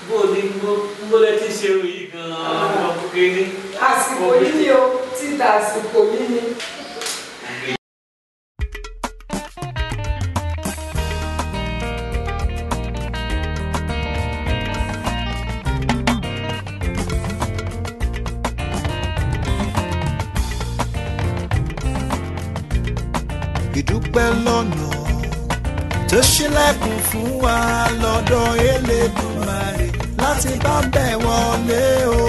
bó o ní bó lẹ ti ṣe irun yìí gan-an ọmọ kékeré. àsìkò yìí ni o títà àsìkò yìí ni. ìdúpẹ́ lọ́nà tó ṣílẹ̀kùn fún wa lọ́dọ̀ Elédùmarè láti bá bẹ̀ wọlé o.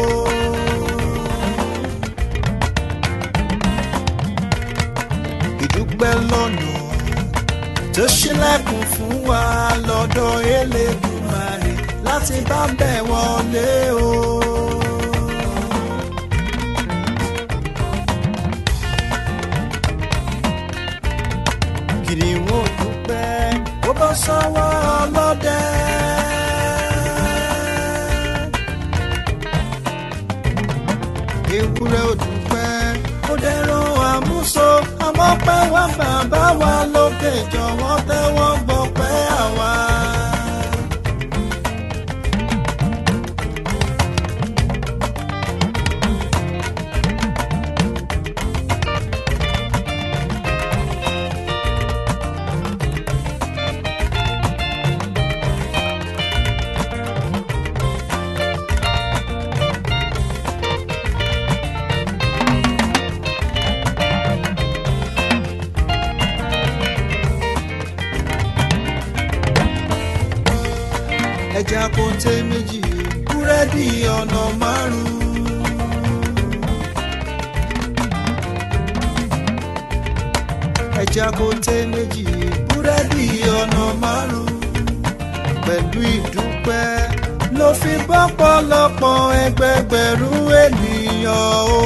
ìdúpẹ́ lọ́nà tó ṣílẹ̀kùn fún wa lọ́dọ̀ Elédùmarè láti bá bẹ̀ wọlé o. kìnìún ò dúpẹ́ ó bọ́ sọ́wọ́ ọlọ́dẹ. ewúrẹ́ ò dúpẹ́ ó dẹ̀rọ àmúso àmọ́ pẹ́ wá bàbá wa lókè jọ̀wọ́ tẹ́wọ́ gbọ́ pẹ́ àwa. ẹja kóńté méjì búrẹ́dì ọ̀nà márùn-ún. ẹja kóńté méjì búrẹ́dì ọ̀nà márùn-ún. pẹ̀lú ìdúpẹ́ ló fi bọ́pọ̀lọpọ̀ ẹgbẹgbẹ̀rún ènìyàn o.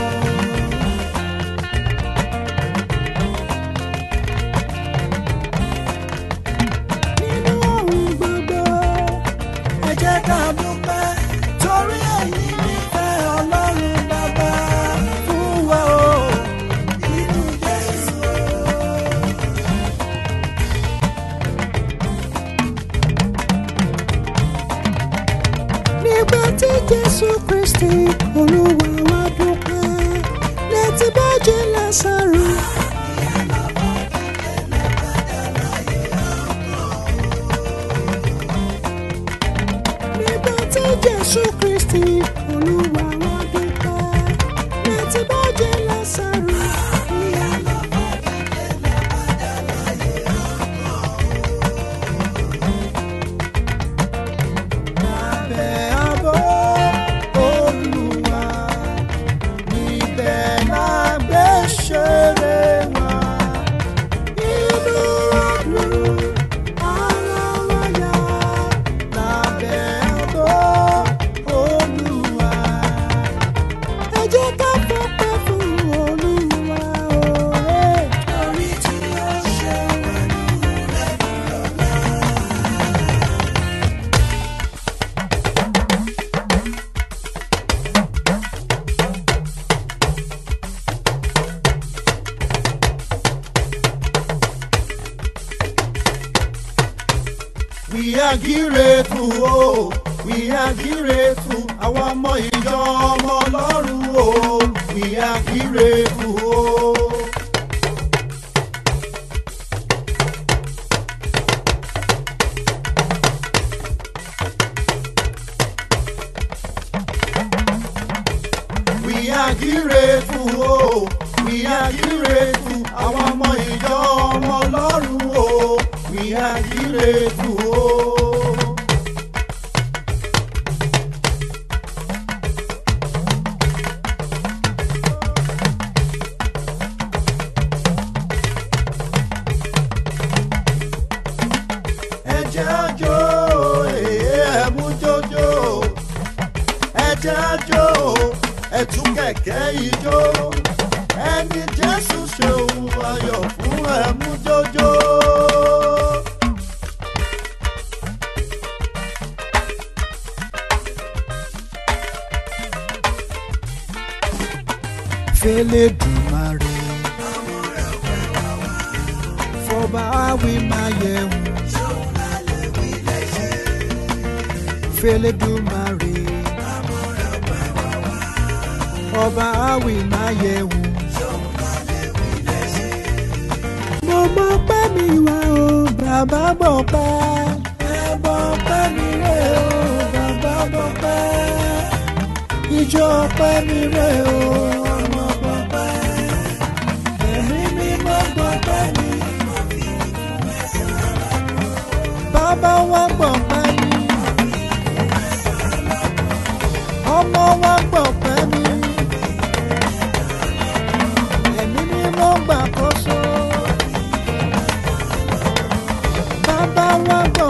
nínú ohun gbogbo ẹ jẹ́ ká dúpẹ́ torí èyí nífẹ̀ẹ́ ọlọ́run bàbá fún wa o nínú Jésù o. nígbà tí Jésù Kristi olúwa wa dúpẹ́ létí bọ́jú Lásárù. nígbà tí jésù kristi olúwa wa dúpẹ́ létí bọ́jú lásàrò ìyá lọ́kọ́ jíjẹ lábàjá láyé ọkọ̀. lábẹ́ àbọ̀ olúwa níbẹ̀ la gbé ṣeré wa inú ọdún ara wa yá lábẹ́ àbọ̀ olúwa. ẹ jẹ́ ká fọpẹ́ fún olúwa òye. torí tí ó ṣe wẹ̀lú lẹ́nu lọ́la. We are grateful o, we are grateful, àwọn ọmọ ìjọ ọmọ ọlọ́run o, we are grateful o. We are grateful o, we are grateful, àwọn ọmọ ìjọ ọmọ ọlọ́run o, we are grateful o. ẹjẹ́ àjò ẹ̀mú jójó ẹjẹ́ àjò ẹ̀tún kẹ̀kẹ́ ijó ẹni jésù ṣe ohun ayọ̀ fún ẹ̀mú jójó. fẹ́lẹ́ dùmarè fọba wí máa yẹ̀ wò. fẹlẹ́dùmarè ọba àwì máa yẹ wò. mo mọ pẹ́ mi wá o bàbá bọ̀ pẹ́ ẹ bọ̀ pẹ́ mi rẹ̀ o bàbá bọ̀ pẹ́ ìjọ pẹ́ mi rẹ̀ o ọmọ bọ̀ pẹ́ ẹ̀mí mi mọ́ bọ̀ pẹ́ mi. bàbá wa gbọ̀ pẹ́ mi ọmọ wa gbọ̀ pẹ́ mi ẹ̀mí mi mọ́ gbàkóso bàbá wa gbọ̀.